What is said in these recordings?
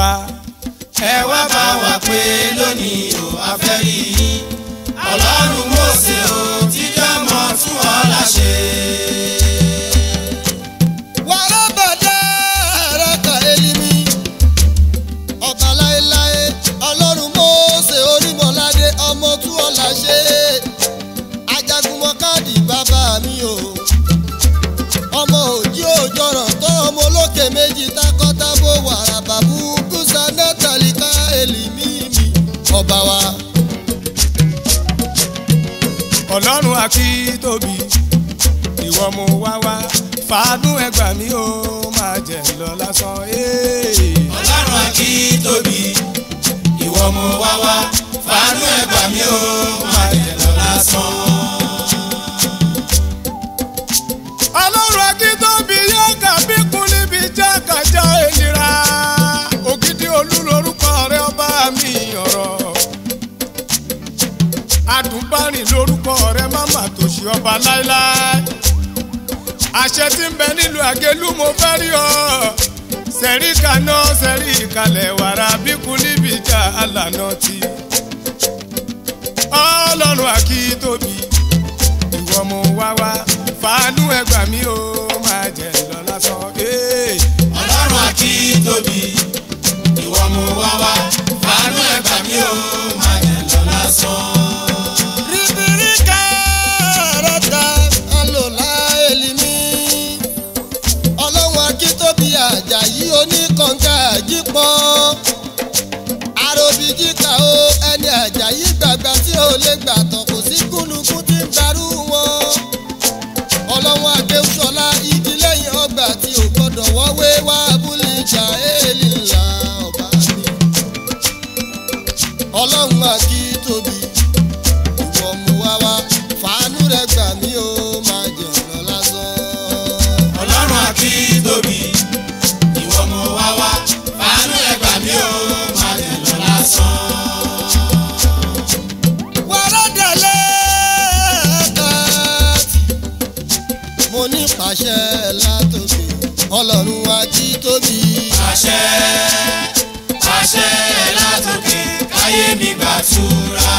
wa. ẹ wá bá wa pé lónìí o a fẹ́ rí yín ọlọ́run Mósè o tíjọ́ mọ́ tún ọ̀la ṣe. wàrà bàdá àràkà elimi ọba láéláé ọlọ́run Mósè onímọ̀ládé ọmọ tú ọ̀la ṣe ajagunmọ̀ káàdì bàbá mi o ọmọ òjì òjọrọ̀ tó ọmọ olókè méjì takọ́tabo wàrà bàbú kùsà nátàlíkà elimi mi ọba wa. ọlọ́run akítóbi ìwọ mo wá wá fàánú ẹgbà mi ó máa jẹ lọ lásán. ee. ọlọ́run àkí tóbi ìwọ mo wá wá fàánú ẹ gbà mí o má jẹ́ lọ lásán. ọlọ́run akítóbi yóò kà bí kún níbi jákàjá ènìyàn ògidì olú lórúkọ rẹ ọba mi ọ̀rọ̀ adùnbárìn lórúkọ rẹ máma tòṣì ọba láéláé àṣẹ tí ń bẹ nílùú àgélú mo fẹ́ rí ọ sẹ̀rí kaná sẹ̀rí ìkàlẹ̀ wàrà bíkú níbi ìjà àlànà tí ọlọ́run akítóbi ìwọ mo wá wá fàánú ẹgbà mi ó máa jẹ lọ lásán. ee. ọlọ́run àkí tóbi ìwọ mo wá wá fàánú ẹ gbà mí o má jẹ́ lọ lásán. ribirika rata alola elimi ọlọ́run akíntóbi àjàyí oníkànga àjípọ́n arobijika o ẹni àjàyí gbàgbà tí ò lè gbà tán kò sí gúnugún tí ń darú wọn ọlọ́run akéwùsọ̀lá igi lẹ́yìn ọgbà tí ò gbọ́dọ̀ wọ́wé wá abúlé ìjà èèlì ńlá ọba mi ọlọ́run akíntóbi ìwọ mú wá wá fàánú rẹ gbà mí ó máa jẹ ọ̀nà lásán. ọlọ́run àkí tóbi ìwọ mo wá wá fàánú ẹ gbà mí o má jẹ́ lọ lásán. wàrà dalẹ̀ kàtì. mo ní pàṣẹ látòkè ọlọ́run ají tóbi. àṣẹ àṣẹ látòkè káyé mi gbàtúrà.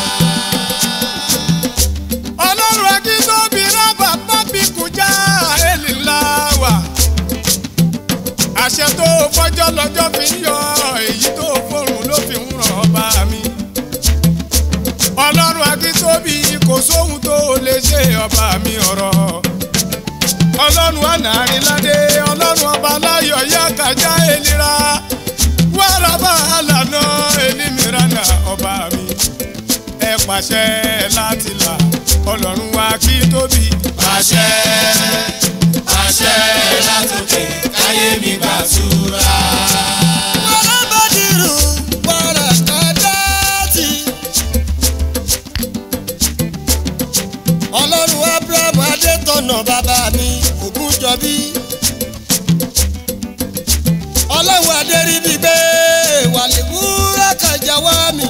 ọlọ́run akíntóbi rábà pápí kùjá èlì ńlá wà. àṣẹ tó fọjọ́ lọ́jọ́ fi ń yọ èyí tó fòrùn ló fi ń ràn ọba mi. ọlọ́run akíntóbi kò sóhun tó lè ṣe ọba mi ọ̀rọ̀. ọlọ́run ànàrínládé ọlọ́run ọba láyọ̀ yá kájá èlìra wàràbà àlànà ènìmírànà ọba mi ẹ pàṣẹ láti là ọlọ́run wa kí tóbi. àṣẹ àṣẹ látòkè káyé mi gbàtúrà. wàrà bàdìrú wàrà kàdáàtì. ọlọ́run abraham adétọ̀nà bàbá mi ògúnjọbí. ọlọ́run adéríbi gbé wàlíwúrà kàjà wá mi.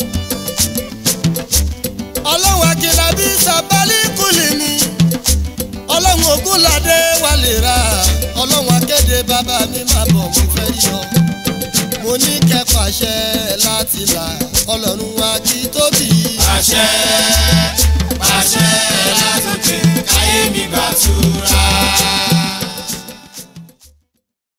ọlọ́run akínlábí sábálí kùlì mi. ọlọ́run ògúnládé wà lè ra ọlọ́run akéde bàbá mi máa bọ̀ mo fẹ́ rí ọ. mo ní kẹ́ pàṣẹ láti là ọlọ́run wa kí tóbi. àṣẹ